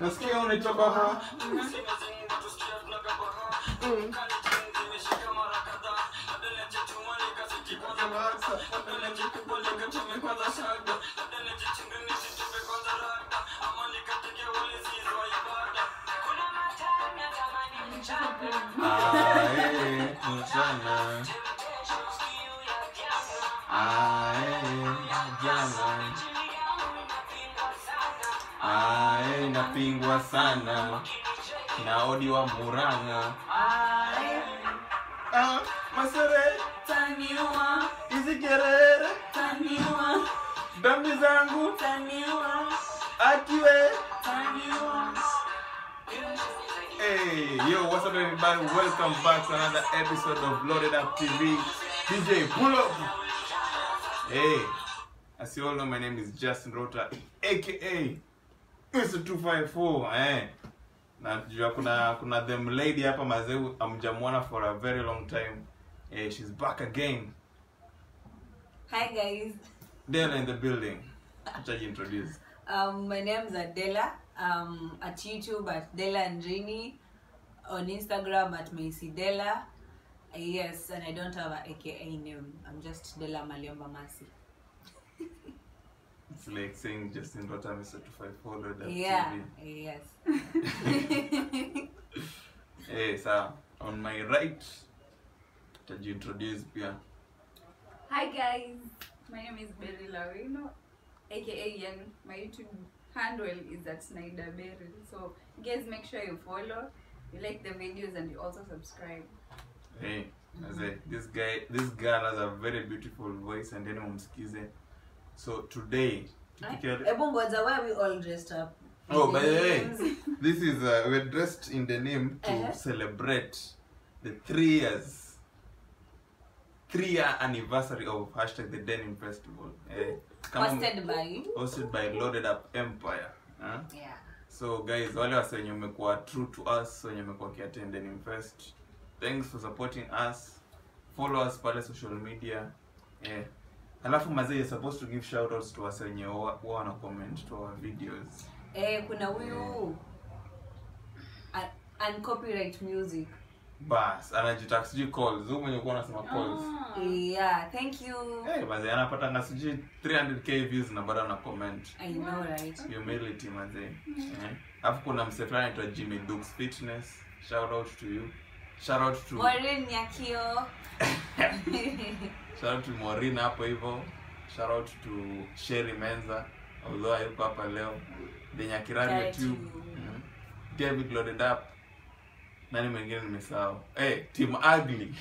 nasikia unatoka ha Ae, mchana. Ae, jana. Ae, napingwa sana na odi wa Murang'a. Ah, Masere, hizi kerere, dhambi zangu, atiwe. Hey, yo, what's up, everybody? Welcome back to another episode of Loaded Up TV. DJ, pull up. Hey, as you all know, my name is Justin Rota, aka Mr. 254. Eh, najua kuna kuna them lady hapa mazeu amjamwona for a very long time. Eh, she's back again. Hi guys, Della in the building. Acha introduce. um, my name is Adela. Um, at YouTube at Della Andrini, on Instagram at Macy Della. Uh, yes, and I don't have a AKA name. I'm just Della Maliomba Masi. It's like saying Justin Rota, Mr. 254 Loaded Up Yeah, TV. yes. Hey, sir, on my right, tajiintroduce pia. Hi guys, my name is Berry Lawino, aka Young. My YouTube handle is at Snyder Berry. So guys, make sure you follow, you like the videos, and you also subscribe. Hey, Maze, this guy, this girl has a very beautiful voice and then umsikize. So today, tukikia- Ebu ngoja, why are we all dressed up? oh, by the way, Names. this is uh, we're dressed in the name to Uh-huh. celebrate the three years, three year anniversary of hashtag the Denim Festival. Eh, kama- Hosted by. hosted by Loaded Up Empire. Huh? Yeah. so guys wale wase wenye umekuwa true to us wenye umekuwa kiattend and invest thanks for supporting us follow us pale social media eh. alafu mazee you're supposed to give shout outs to wase wenye wa wa wana comment to our videos Eh, kuna huyu Un- uncopyright music. bas anajitaka sijui calls huyu mwenye kuwa anasema calls Yeah, thank you. Eh, mazee anapatanga sijui 300k views na bado ana comment I know, right? humility mazee eh. alafu kuna mse fulani anaitwa Jimmy Dukes Fitness shout out to you shout out to Maureen Nyakio. shout out to Maureen hapo hivyo shout out to Sherry Menza although hayuko hapa leo the Nyakirari Shout out YouTube to- Mhm. David Loaded Up nani mwingine nimesahau hey, Team Ugly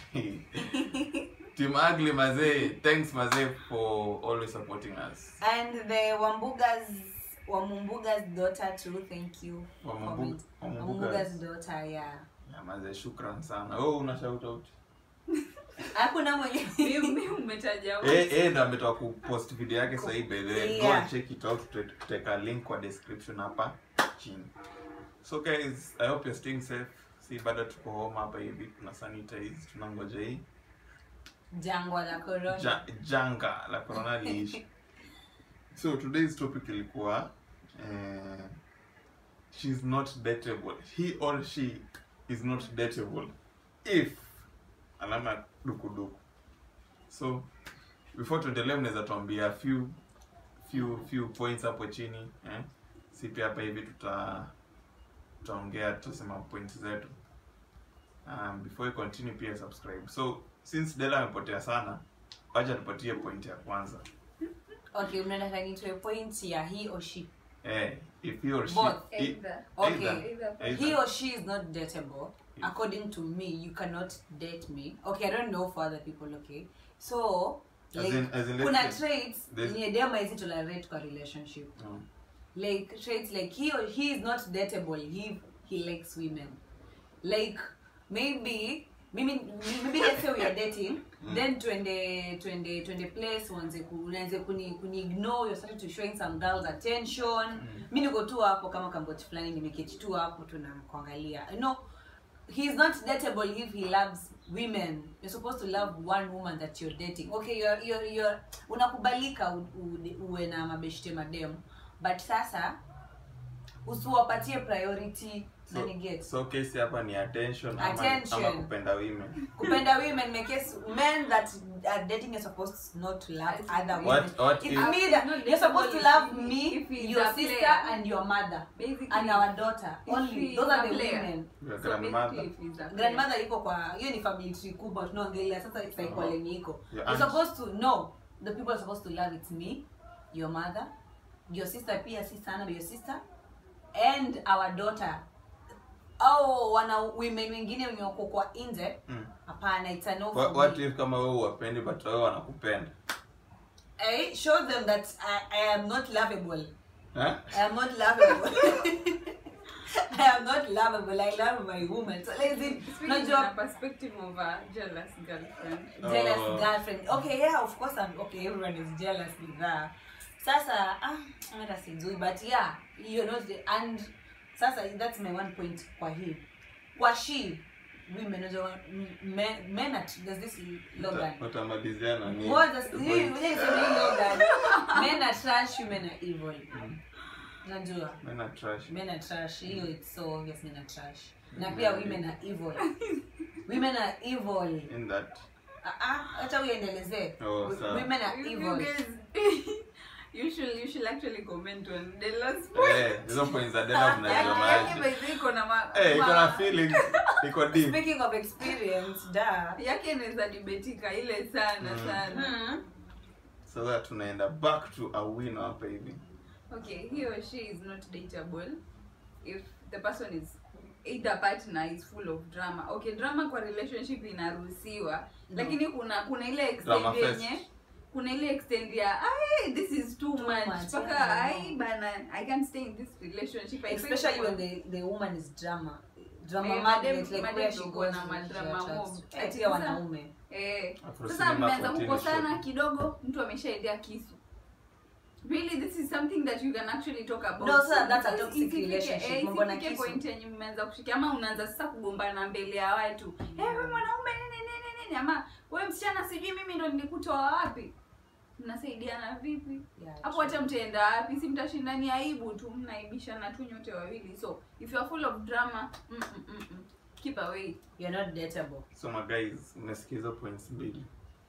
Team Ugly mazee thanks mazee for always supporting us and the Wambuga's Wamumbuga's daughter too. Thank you. for Wamumbu- comment. Wamumbuga's. Wamumbuga's daughter, yeah. yeah, mazee shukran sana oh una shout out Hakuna mwenye Mimi umetaja wote. eh eh ndo ametoka kupost video yake sasa hivi by the way go Yeah. and check it out Tut- tutaweka link kwa description hapa chini so guys i hope you're staying safe si bado tuko home hapa hivi tuna sanitize tunangoja hii jangwa la corona. ja, janga la corona liishi so today's topic ilikuwa eh, she's not dateable he or she is not dateable if alama dukuduku so before tuendelee mnaweza tuambia few few few points hapo chini eh? si pia hapa hivi tuta tutaongea tutasema points zetu um, before you continue pia subscribe so since dela amepotea sana wacha tupatie point ya kwanza Okay, mnataka nitoe point ya he or she. eh, if he or she Both. i- Either. Okay. either- Either. either. He or she is not dateable. According to me, you cannot date me. Okay, I don't know for other people, okay? So, As like, in- as in, let's kuna say- traits there's- yenye dem haizi tolerate kwa relationship. Mm. like traits like he or he is not dateable he he likes women like maybe maybe maybe let's say we are dating then twende twende twende place uanze ku- unaanze kuni kuni ignore you're starting to showing some girls attention mi niko tu hapo kama kamboti fulani nimeketi tu hapo tu na kuangalia no he's not dateable if he loves women you're supposed to love one woman that you're dating okay you're, you're, you're unakubalika u- u- uwe na mabeshte madem but sasa usiwapatie priority na so, ni get so kesi hapa ni attention ama, Attention. ama kupenda women kupenda women make us men that are dating are supposed not to love other women What- what it's if- me that Not you're supposed to dateable love if- me if he's your a sister player. and your mother Basically, and our daughter if only he those is are a the player. women your so grandmother basically if he's a player. grandmother iko kwa hiyo ni family tree kubwa tunaongelea sasa cycle Uh-huh. yenye iko Your you're aunt. supposed to know the people are supposed to love it's me your mother your sister pia si sana but your sister and our daughter au wana women wengine wenye wako kwa nje Mm. hapana it's a no What, for what me. if kama wewe uwapendi but wewe wanakupenda I show them that I, I am not lovable eh? I am not lovable I am not lovable I love my woman so like Speaking unajua from a perspective of a jealous girlfriend. jealous Oh. girlfriend okay yeah of course I'm okay everyone is jealous with that sasa ah hata sijui but yeah you know the, and sasa that's my one point kwa hii kwa she women unajua men, men at, there's this Logan Uta- utamaliziana ni What does the hii point. unajua niseme hii Logan men are trash women are evil Mm. unajua Men are trash. men are trash hiyo it's so obvious men are trash na pia women are evil women are evil In that Ah, ah, acha uendelezee Oh, W- sawa. women are You, you evil guys, you should you should actually comment on the last point. eh, hizo points za Dela Yake mnaziona by the way iko na ma- Eh, iko na ma- feelings iko deep speaking of experience da yake inaweza debatika ile sana Mm. sana hmm. so that tunaenda back to a winner hapa hivi okay he or she is not dateable if the person is either partner is full of drama okay drama kwa relationship inaruhusiwa No. lakini kuna kuna ile Drama extent fest. yenye kuna ile extent ya "Ai, this is too, Too much much, mpaka yeah, ai no. bana i can't stay in this relationship I think especially when for- the, the woman is drama drama Eh, magnet madem- like madem where she ndo goes kuna she madrama attracts. mob. Eh, Eh, pia sasa- wanaume Eh, Afro sasa cinema mmeanza for TV kukosana show. kidogo mtu ameshaendea kisu really this is something that you can actually talk about No, sir, that's a Isi- toxic isifike- relationship, eh, mambo na isifike kisu. point yenye mmeanza kushika ama unaanza sasa kugombana mbele ya watu eh wewe mwanaume nini nini nini ama wewe msichana sijui mimi ndo nilikutoa wapi mnasaidiana vipi Yeah, hapo true. hata mtaenda wapi si mtashindani aibu tu mnaibishana tu nyote wawili so if you are full of drama mm, mm, mm, mm, keep away you're not dateable so my guys umesikia hizo points mbili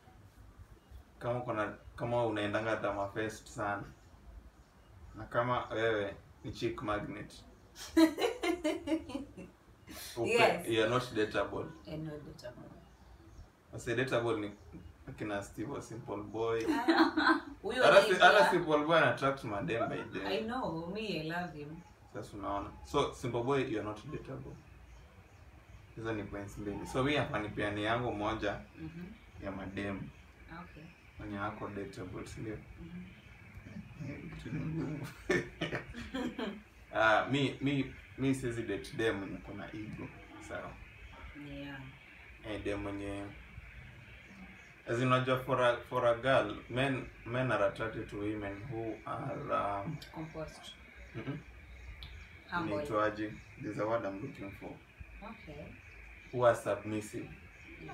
kama uko na kama unaendanga drama fest sana na kama wewe ni chick magnet upe, Yes. you are not dateable and not dateable Wase dateable ni akina Steve wa simple boy huyo hata si- lady, hata yeah. simple boy ana attract madem by the I way know me I love him sasa unaona so simple boy you are not dateable hizo ni points mbili so mi hapa nipeani yangu moja Mhm. ya madem okay wenye wako dateable si ndio Mhm. Kitu ni ngumu. Ah, mi mi mi siwezi date dem mwenye kuna ego sawa yeah eh, dem mwenye as in unajua for a, for a girl men men are attracted to women who are um, composed mm humble inaitwaje there's a word I'm looking for okay who are submissive yeah.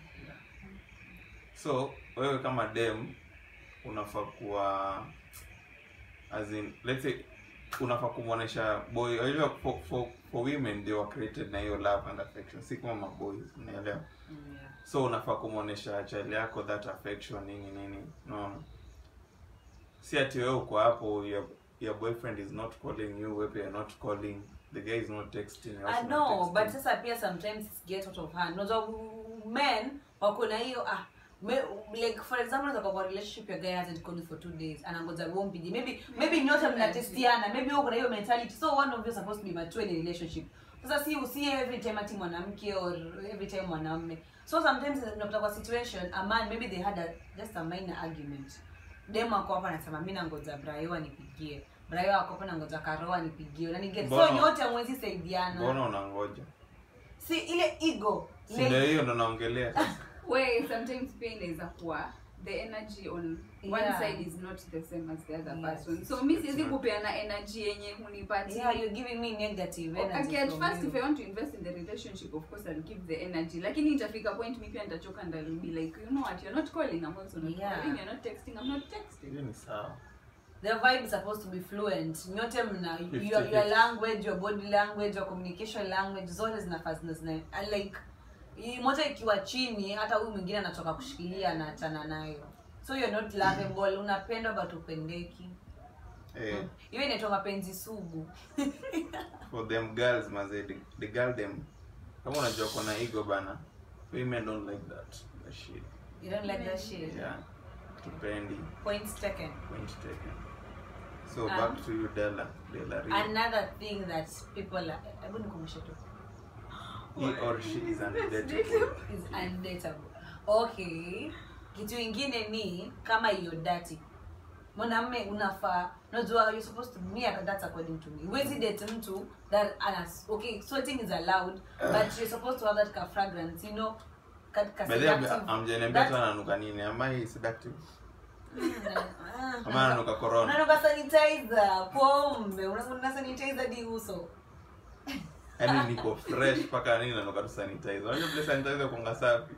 so wewe kama dem unafaa kuwa as in let's say unafaa kumwonyesha boy unajua for, for, for women they were created na hiyo love and affection si kama maboys unaelewa Mm, yeah so unafaa kumwonyesha child yako that affection nini nini no si ati wewe uko hapo your, your boyfriend is not calling you wewe you're not calling the guy is not texting you're also I not know but texting. sasa pia sometimes it get out of hand unajua men wako na hiyo ah me, like for example unaweza kuwa kwa relationship your guy hasn't called you for two days anangoja wewe umpige maybe maybe nyote mnatestiana maybe wewe kuna hiyo mentality so one of you is supposed to be mature in a relationship sasa si usi every time ati mwanamke or every time mwanamume so sometimes unakuta kwa situation a man maybe they had a, just a minor argument dem ako hapa anasema mimi nangoja Brayo anipigie Brayo ako hapa nangoja Karo anipigie unaniget so Mbona- nyote hamwezi saidiana mbona unangoja si ile ego si ndio hiyo ndo naongelea sasa where sometimes pia inaweza kuwa the energy on one Yeah. side is not the same as the other Yes. person so mi siwezi It's not. kupeana energy yenye hunipatia yeah you're giving me negative energy Okay, at from first you. if I want to invest in the relationship of course I'll give the energy lakini itafika point mi pia nitachoka and I'll be like you know what you're not calling I'm also not Yeah. calling you're not texting I'm not texting hiyo ni sawa the vibe is supposed to be fluent nyote mna your, 50-50. your language your body language your communication language zote zinafaa zina zina and like i- moja ikiwa chini hata huyu mwingine anatoka kushikilia anaachana nayo so you're not lovable unapendwa but upendeki eh, hiyo inaitwa mapenzi sugu for them girls maze the, the girl them kama unajua kona ego bana women don't like that that shit you don't like that shit yeah tupendi points taken point taken so Um, back to you Della Della Reed. another thing that people are hebu nikumbushe tu he or she is undateable is undateable okay kitu ingine ni kama hiyo dati mwanamme unafaa unajua you're supposed to me that's according to me huwezi date mtu that anas okay sweating is allowed but you're supposed to have that ka fragrance you know ka, ka By the way, seductive- amjaniambia that- tu ananuka nini am I seductive Ah, ama ananuka corona unanuka sanitizer pombe una sanitizer di uso yaani niko fresh mpaka nini nanuka tu sanitizer unajua vile sanitizer kunga safi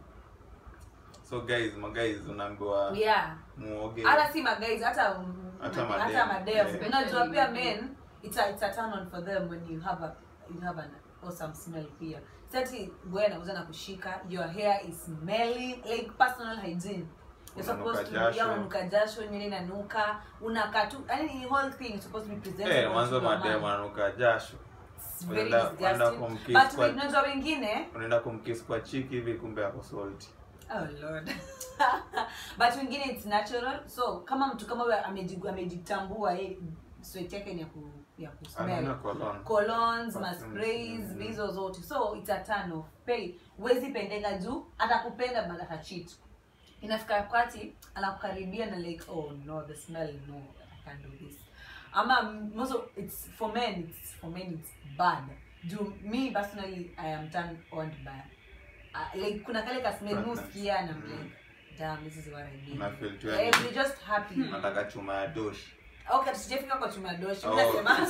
so guys ma guys unaambiwa yeah muoge hata si magais hata Hata madem. hata madem Yeah. unajua pia men it's a, it's a turn on for them when you have a you have an awesome smell pia sati boy anauza na kushika your hair is smelling like personal hygiene You're Unanuka supposed to jasho. yeah, unanuka jasho nywele inanuka unakaa tu yani the whole thing is supposed to be presentable eh mwanzo to your madem man. ananuka jasho It's very Unaenda- unaenda disgusting kumkiss but kwa- unajua wengine unaenda kumkiss kwa chiki hivi kumbe ako salty oh lord but wengine it's natural so kama mtu kama huyo amejigu- amejitambua yeye sweat yake ni ya ku ya anaona kusmell cologne colons Perfumes, masprays mhm. hizo zote so it's a turn off pay huwezi pendeka juu atakupenda but atachit inafika wakati anakukaribia na like oh no the smell no i can't do this ama most it's for men it's for men it's bad juu me personally i am turned on by uh, like kuna kale ka smell Fragrance. muskia na Mhm. like damn this is what i need Una feel tu eh, yani- you're just happy nataka chuma ya doshi okay tusijafika kwa chumadoshi Oh. nasema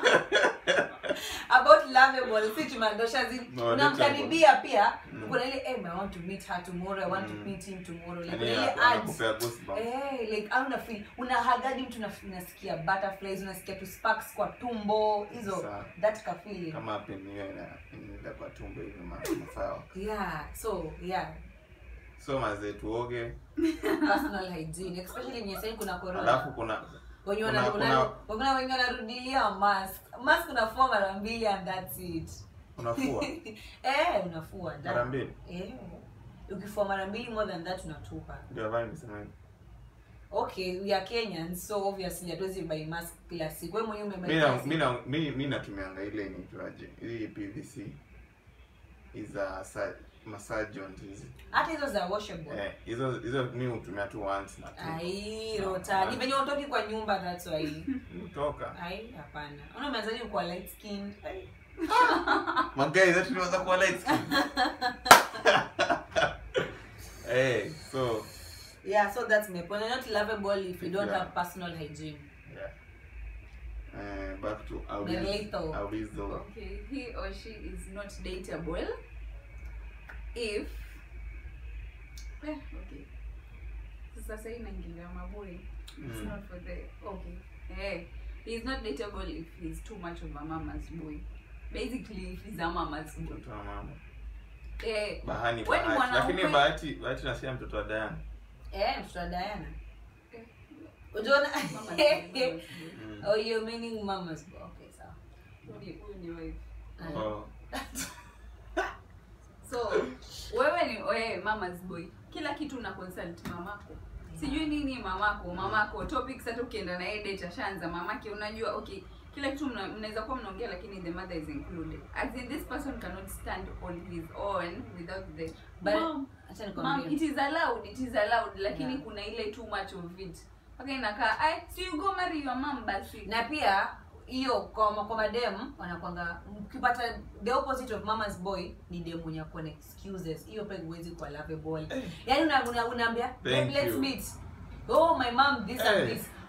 about lovable si chumadosha zi No, unamkaribia pia Mm. kuna ile eh, I want to meet her tomorrow I want Mm. to meet him tomorrow like yani kuna ile anaku- ads anakupea goosebumps eh like au una feel unahagadi mtu unaf- unasikia butterflies unasikia tu sparks kwa tumbo hizo Sawa. that ka feeling kama penio inaenda kwa tumbo hivi ma- sawa yeah so yeah so mazee tuoge personal hygiene especially when you're kuna corona alafu kuna wenye Kuna- wana- kuna- wana- kuna wenye wanarudilia mask mask unafua mara mbili and that's it unafua eh unafua da. mara mbili eh ukifua mara mbili more than that unatupa ndio avai nimesema hivi. okay we are kenyans so obviously hatuwezi buy mask kila siku wewe mwenyewe umebuy Mi na- mask. mi na- mi- mi natumianga ile inaitwaje hii pvc iza massagons hizi hata hizo za washable Eh, hizo hizo mi hutumia tu once na tu ai rota ni venye utoki kwa nyumba that's why kutoka ai hapana una umeanzaje kwa light skin Ai. magai zetu tunaweza kuwa light skin hey, so yeah so that's my point You're not lovable if you don't Yeah. have personal hygiene yeah. Uh, back to Merlito. Awizo. Okay, he or she is not dateable if eh, okay. Sasa hii inaingilia maboi. It's Mm. not for the okay. Eh, he is not dateable if he's too much of a mama's boy. Basically, if he's a mama's boy. Mtoto wa mama. Eh, bahani Wewe ni bahati mwanaume. lakini bahati bahati nasia mtoto wa Diana eh mtoto wa Diana eh, unaona mama's boy, mama's boy. Mm. oh you're meaning mama's boy okay sawa Huyu ni- huyu ni wife. Ah. Oh. so wewe ni wewe mama's boy kila kitu una consult mamako sijui nini mamako mamako topics hata ukienda na yeye date ashaanza mamake unajua okay kila kitu mna- mnaweza kuwa mnaongea lakini the mother is included as in this person cannot stand on his own without the But- mom acha mom nikwambie it is allowed it is allowed lakini Yeah. kuna ile too much of it mpaka inakaa ai so you go marry your mom basi na pia hiyo kwa kwa madem wanakwanga ukipata the opposite of mama's boy ni dem mwenye ako na excuses hiyo pia huwezi kwa lovable yani una, una, unaambia Thank "Babe, let's you. meet oh my mom this and Eh. this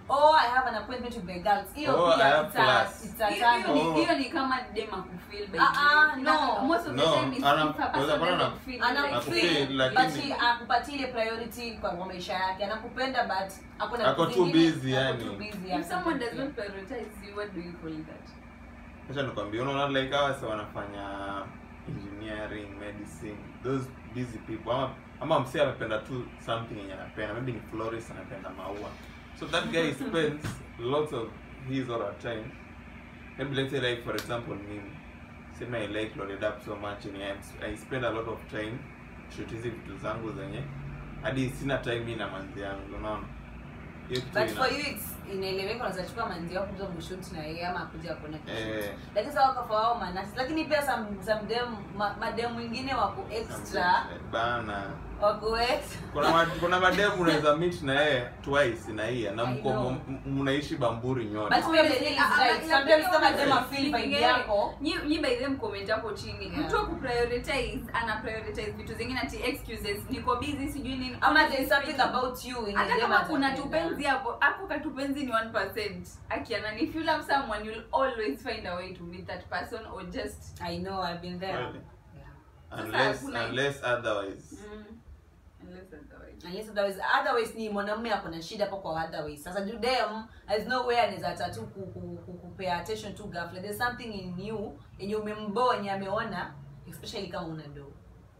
oh i have an appointment with the girls hiyo Oh, I pia have it's a class. it's a Hiyo- turn hiyo ni- Oh. hiyo ni kama dem akufeel by Ah, ah, the way. no. most of the No, time is ana- if a person kwanza bwana doesn't ana- feel ana like- Akufeel, feel, lakini- but she akupatie ile priority kwa kwa maisha yake anakupenda but hakuna Ako vitu too vingine, busy, ako yani. too busy, if ako someone too does busy. not prioritize you what do you call that acha nikwambia unaona like hawa sasa wanafanya engineering medicine those busy people ama ama msee amependa tu something yenye anapenda maybe ni florist anapenda maua so that guy spends lots of his or her time maybe let's say like for example mimi sema i like loaded up so much and I, i spend a lot of time shoot hizi vitu zangu zenye hadi sina time mimi na manzi yangu unaona hiyo kitu but ina- for you it's inaeleweka unaweza chukua manzi wako kuja kushoot na yeye ama akuja kuona Eh. kishoot lakini sasa wako for wao manasi lakini pia some some dem ma, madem wengine wako extra bana wako extra kuna ma, kuna mademu unaweza meet na yeye twice na hiya na I mko know. m- mnaishi bamburi nyote But pia Bethel is right. Sometimes kama dem afeel vibe yako Nyi- nyi by them comment hapo chini Yeah. mtu aku prioritize ana prioritize vitu zingine ati excuses niko busy sijui nini ama there is something about you in hata the kama dem kuna atapenda. tupenzi hapo ako katupenzi ni 1% akiana if you love someone you'll always find a way to meet that person or just I know I've been there Really? yeah. unless kuna- unless otherwise mm, unless otherwise Unless otherwise, otherwise ni mwanamume ako na shida hapo kwa otherwise sasa juu dem there's no way anaweza tatu ku, ku, ku, kupea attention to ghafla there's something in you yenye umemboa yenye ameona especially kama una do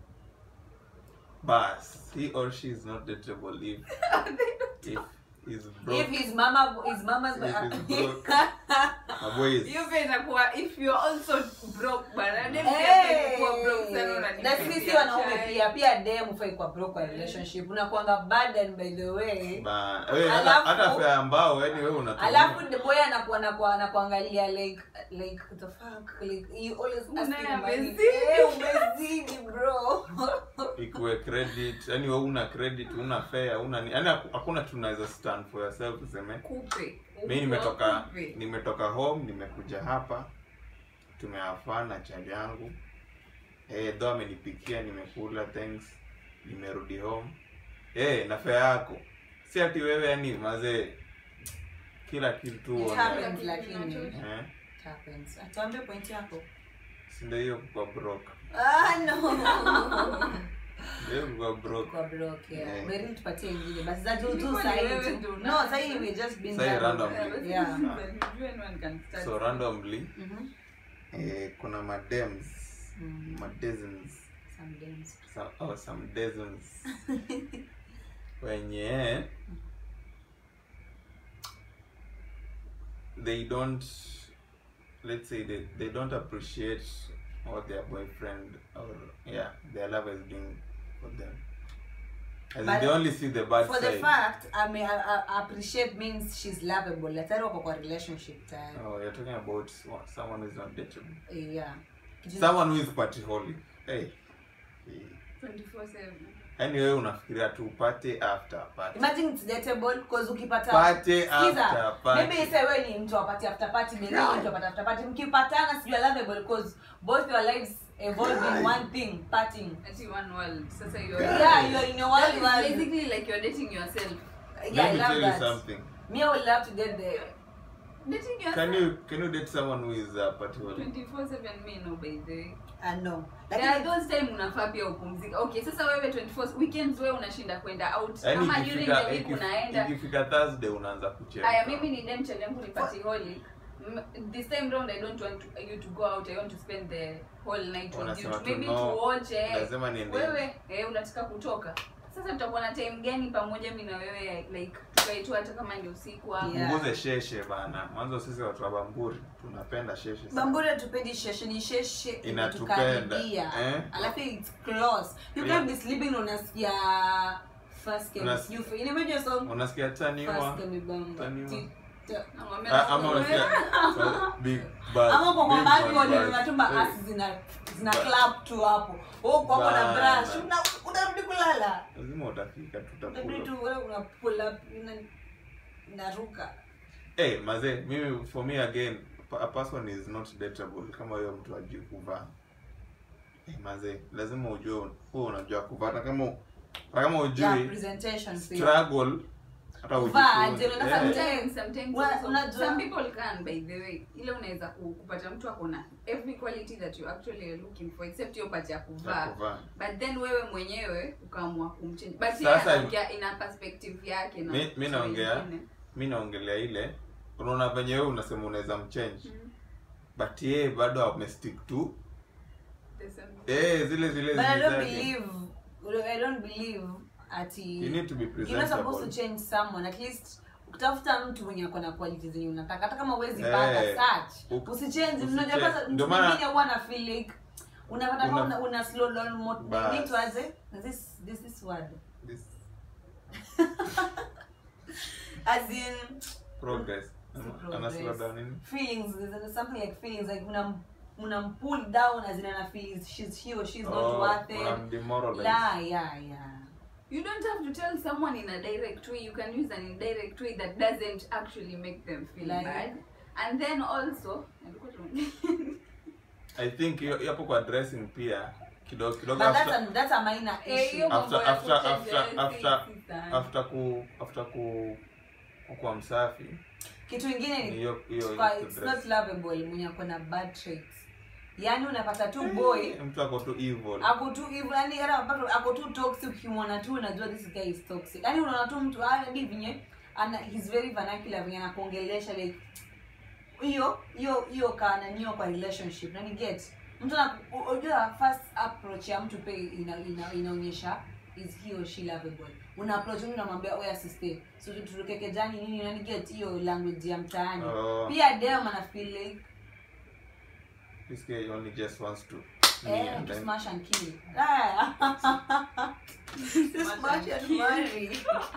bas he or she is not dateable if if is broke if his mama his mama's If he's broke. my boy is hiyo pia inakuwa if you're also broke bana dem pia Hey! kuwa broke sana unanipatia na sisi wanaume chai. pia pia dem ufai kwa broke kwa relationship unakuanga burden by the way ba wewe hata Alafu- hata fare ambao yani wewe unatumia alafu the boy anakuwa anakuwa anakuangalia like like the fuck like you always Unaona asking money amezidi. eh umezidi bro ikuwe credit yani wewe una credit una fare una ni- yani haku- hakuna tu unaweza stand for yourself useme kupe mi nimetoka Kupe. nimetoka home nimekuja hapa tumeafana na chali yangu eh do amenipikia nimekula thanks nimerudi home eh na fare yako si ati wewe yani mazee kila kitu It uone- happens, lakini. eh It happens atuambie point yako si ndio hiyo kwa broke ah no ndio kwa broke kwa broke yeah Yeah. Mary tupatie ingine basi za juu tu Ilikuwa sasa ni hivi wewe tu ndio no sasa hivi we just been Sasa hii there. random. Yeah, but Yeah. you anyone can start. so randomly Mhm. eh, kuna madems Mhm. madezens Some days. some, oh, some dozens wenye they don't let's say they, they don't appreciate what their boyfriend or yeah their lover is doing for them As in, But they only see the bad for side the fact I mean, I, I appreciate means she's lovable tayari wako kwa relationship tayari oh you're talking about wa- someone who is not dateable yeah Kitu- someone who is party holy hey hey. 24/7. yani wewe unafikiria tu party after party imagine it's dateable because ukipata Party Sikiza, after party. maybe say wewe ni mtu wa party after party maybe ni mtu wa party after party mkipatana sijui lovable because both your lives evolve in one thing partying Ati one world. Sasa you're yeah you're in your That world is world basically like you're dating yourself. yeah Let I me love tell you that something. me I would love to get there Dating yourself. Can you can you date someone who is uh, party holy? 24/7 me no by the way. I know There are lakini those time unafaa pia upumzika. Okay, sasa wewe 24 weekends wewe unashinda kwenda out. Yaani Kama during ikifika the week ikif- unaenda. ikifika Thursday unaanza kucheka. Aya, mimi ni dem chali yangu ni party holy. M- This time round I don't want to, you to go out. I want to spend the whole night with you. Wanasema To tu maybe no, to watch eh. lazima niende Wewe eh, unataka kutoka. Sasa tutakuwa na time gani pamoja mimi na wewe like tukae tu hata kama ni usiku hapo. Yeah. Punguze sheshe bana. Mwanzo sisi watu wa Bamburi tunapenda sheshe sana. Bamburi hatupendi sheshe ni sheshe Inatupenda. inatukaribia. Eh? alafu it's close you Yeah. can't be sleeping unasikia first game Unas- you feel imagine song Unasikia taniwa? first game bamba Taniwa. Ti- ta- Namwambia Ah, ama wewe- unasikia so, big bad. ama kwa big mabaki bad bad. unatuma Hey. asi zina zina Ba- clap tu hapo wewe uko hapo na Bana. brush una- unarudi kulala Lazima utafika Inabidi tutakula. tu wewe una pull up ina inaruka Hey, mazee, mimi for me again, a person is not dateable kama huyo mtu ajui kuvaa. Hey, mazee, lazima ujue wewe unajua kuvaa. Na kama na kama yeah ujui presentation pia struggle hata Kuvaa ujifunze. aje, unataka Eh. mtu- Sometimes, sometimes Wa- also, unajua- some people can by the way ile unaweza ku- kupata mtu akona every quality that you actually are looking for except hiyo part ya Ya kuvaa kuvaa. but then wewe mwenyewe ukaamua kumchange but Sasa- yeye anaongea ina perspective yake na Mi- mi watu naongea wengine. mi naongelea ile unaona venye wewe unasema unaweza mchange Mm. but yeye bado amestick to The same. eh zile zile But I zile don't zake. believe I don't believe ati you need to be you're not supposed to presentable change someone at least ukitafuta mtu mwenye ako na quality zenye unataka hata kama uwezi Eh, pata search uk- usichange usichange. unajua kwanza Ndio mtu maana- mwingine huwa na feel like unapata kama Una- una, una slow down mo Bas. nini tuaje this this this word this as in progress Si Ana- ana slow progress. down nini feelings there's something like feelings like unam unam pull down as in ana feel she's he or she's not Oh, worth it unamdemoralize. la yeah yeah You don't have to tell someone in a direct way. You can use an indirect way that doesn't actually make them feel Like- bad. And then also, i think hiyo hiyo hapo kwa dressing pia kidogo kidogo but that's after a, that's a minor Eh, issue hiyo After- mambo ya after- kuchange after- dressing after- si sana. after ku after ku kuwa msafi kitu ingine ni ni hiyo hiyo kwa hiyo it's dress. not lovable mwenye ako na bad traits yaani unapata tu boy mtu ako tu evil ako tu hivyo yani hata unapata ako tu toxic ukimwona tu unajua this guy is toxic yani unaona tu mtu hadi vinye ana he's very vernacular venye anakuongelesha like hiyo hiyo hiyo kananio kwa relationship na ni get mtu ana- u- unajua first approach ya mtu pe ina, ina, inaonyesha is he or she lovable una approach mtu unamwambia oya sister so tutukeke jani nini na ni get hiyo language ya mtaani Oh. pia dem ana feel like this guy only just wants to me Eh, and to then smash and kill. Ah. to smash and marry.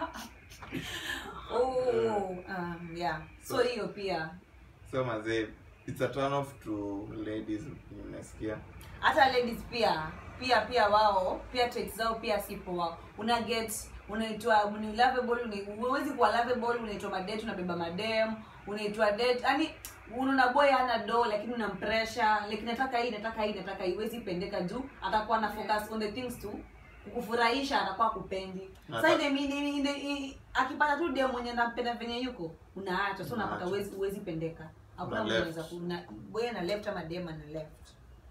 oh, um, yeah. So So- hiyo pia so mazee it's a turn off to ladies nimesikia hata ladies pia pia pia wao pia traits zao pia si poa una get unaitwa ni lovable ni huwezi kuwa lovable unaitwa madate unabeba madem unaitwa date yani unaona boy hana do lakini unampressure like nataka hii nataka hii nataka hii huwezi pendeka juu atakuwa na focus on the things to kukufurahisha atakuwa kupendi Nata- sasa ile ile ile i- akipata tu dem mwenye nampenda venye yuko unaacha so unapata Unaacha. huwezi huwezi pendeka hakuna Una mtu left. anaweza kuna boy ana left ama dem ana left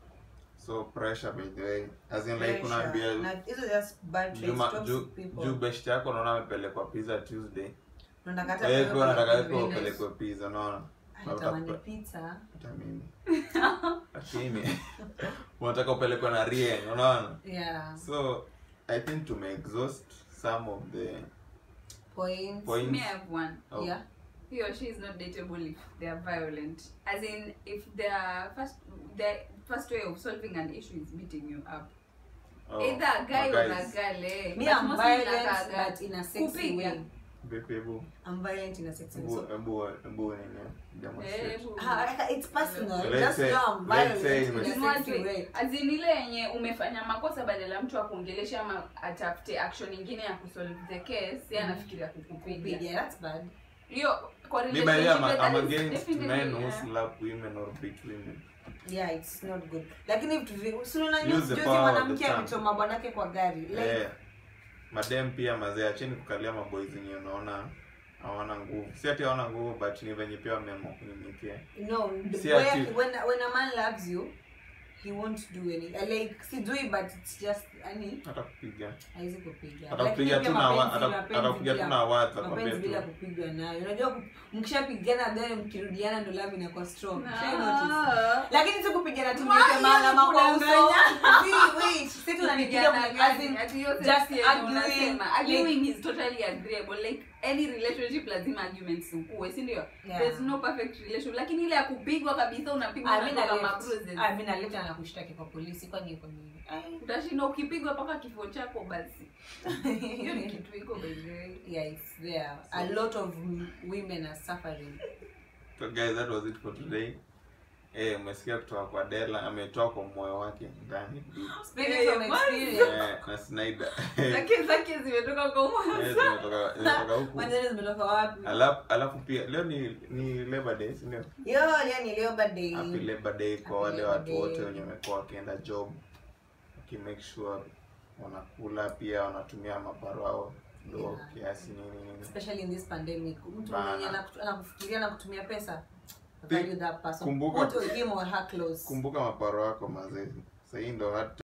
so pressure by the way as in like Pressure. unaambia Na hizo just bad traits, juma toxic juu people. juu best yako unaona amepelekwa pizza tuesday Unataka hata eh wewe kwa nataka upelekwe yako Venus. upelekwe pizza unaona Anatamani pizza hata mimi lakini unataka upelekwe na rien unaona yeah so i think tume exhaust some of the points Points. Me, I have one. oh, yeah He or she is not dateable if they are violent. As in, if their first their first way of solving an issue is beating you up. oh, Either a guy or a guys. girl. Eh? me But i'm mostly violent inakaga- but in a sexy Kupiga. way Vipi, hebu i'm violent in a sexy way hebu so hebu hebu nini demonstrate Eh, Ah, it's personal Let's just say- know i'm let's say violent in ime- a sexy way As in ile yenye umefanya makosa badala ya mtu akuongelesha ama atafute action ingine ya kusolve the case yeye anafikiria kukupiga yeah that's bad hiyo kwa Me by the way, I'm, relationship, I'm that is against definitely, men who eh, slap women or beat women. yeah it's not good lakini vitu vi- si unaona Use juzi the juzi power of the mwanamke tongue. amechoma bwanake kwa gari like Eh, madem pia mazee acheni kukalia maboys yenye unaona hawana nguvu si ati hawana nguvu but ni venye pia wameamua kunyenyekea no Si when, ati- when when a man loves you he won't do any uh, like sijui but it's just yani hata kupiga haizi kupiga atakupiga Lakini tu pia na wa- mapenzi- ata- mapenzi atakupiga tu bila- na words mapenzi akwambia bila tu kupigwa nayo unajua ku- mkishapigana then mkirudiana ndo love inakuwa strong No. Shai notice? Ah. lakini si kupigana tu Why niweke maalama kwa uso unadanganya? Si, wait, si tunanipiga Kupigana mna- as in, gani? Ati hiyo just sense yenye arguing, unasema. like- Arguing is totally agreeable like any relationship lazima arguments ukuwe si ndio Yeah. there's no perfect relation lakini ile ya kupigwa kabisa unapigwa Ah, mi na unatoka left. mabruises Ah, mi na left na nakushtaki kwa polisi kwani iko nini Ai. utashinda ukipigwa mpaka kifo chako basi hiyo ni kitu iko by the way yeah it's there a lot of m- women are suffering so guys that was it for today eh umesikia kutoka kwa Dela ametoa kwa moyo wake ndani speaking Eh, from what? experience eh na Snyder zake zake zimetoka kwa eh tumetoka tumetoka huku maneno zimetoka wapi alafu alafu pia leo ni ni Labor Day si ndio yo leo ni leo birthday happy Labor Day kwa Happy wale Labor watu Day. wote wenye wamekuwa wakienda job waki make sure wanakula pia wanatumia maparo ao ndo Yeah. kiasi nini nini especially in this pandemic mtu Bana. mwenye anakutu- anakufikiria na kutumia pesa Thi- value that person kumbuka- put him or her close kumbuka maparo wako mazee sahii ndo hata